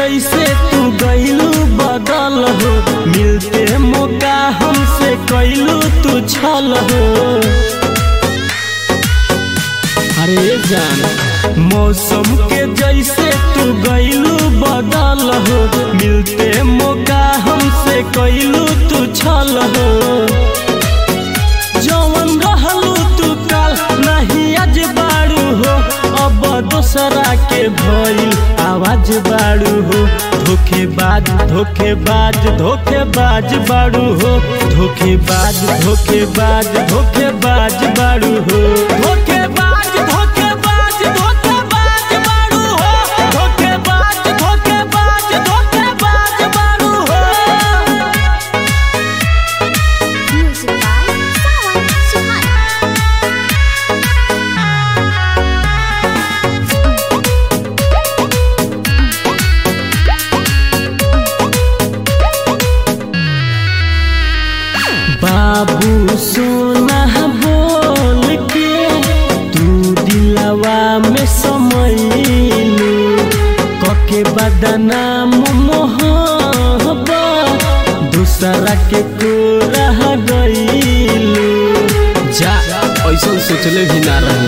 जैसे तू गईलू बदल हो मिलते मौका हमसे कैलू तू छल हो अरे जान मौसम के जैसे तू गईलू बदल हो मिलते मौका हमसे कैलू तू छल हो जवन रहलू तू काल नहीं आज बाड़ू हो अब दोसरा के भइल आवाज बाड़ू हो धोखेबाज धोखेबाज धोखेबाज बाड़ू हो धोखेबाज धोखेबाज धोखेबाज बाड़ू हो धोखेबाज धोखेबाज धोखेबाज बाड़ू हो धोखेबाज धोखेबाज धोखेबाज बाड़ू हो Music by Sawan Suhana. बाबू सोना बोल के तू दिलवा में समैलू कके बदनाम मोहबा दूसरा के को रह गईलू जा ऐसा सोचले भी ना रही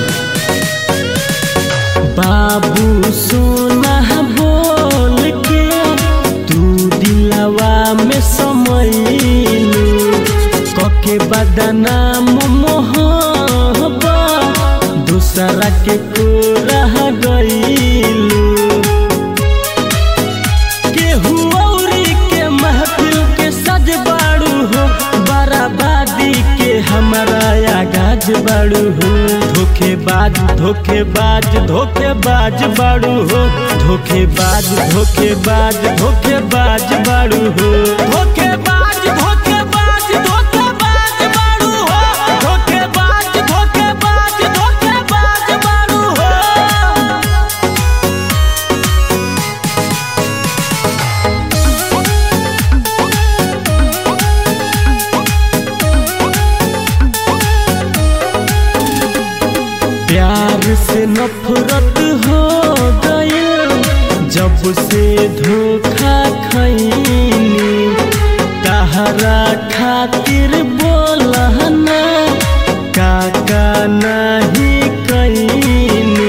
बाबू सोना बोल के तू दिलवा में समैलू कके बदनाम मोहबा दूसरा के को रह गईलू केहू औरी के महफिल के सज बाड़ू हो बराबादी के हमारा आगाज बाड़ू हो धोखेबाज धोखेबाज धोखेबाज बाड़ू हो धोखेबाज धोखेबाज धोखेबाज बाड़ू हो धोखेबाज धोखेबाज धोखेबाज बाड़ू हो धोखेबाज धोखेबाज धोखेबाज बाड़ू हो प्यार से नफरत हो गई जब से धोखा खैनी तहरा खातिर बोलना काका नहीं कैनी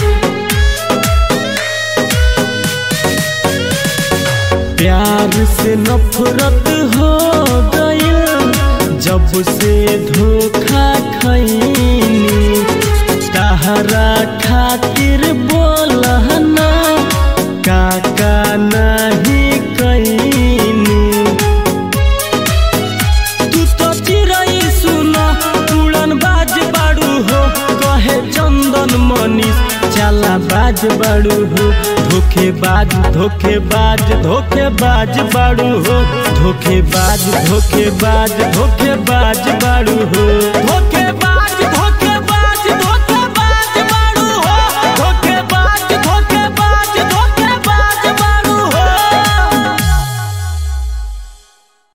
प्यार से नफरत हो गई जब से धोखा खैनी तहरा खातिर बोलना काका नहीं कैनी तू तो चिड़ै सुन उड़न बाज बाड़ू हो कहे चंदन मनीष चला बाज बाड़ू हो धोखेबाज धोखेबाज धोखेबाज बाड़ू हो धोखेबाज धोखेबाज धोखेबाज बाड़ू हो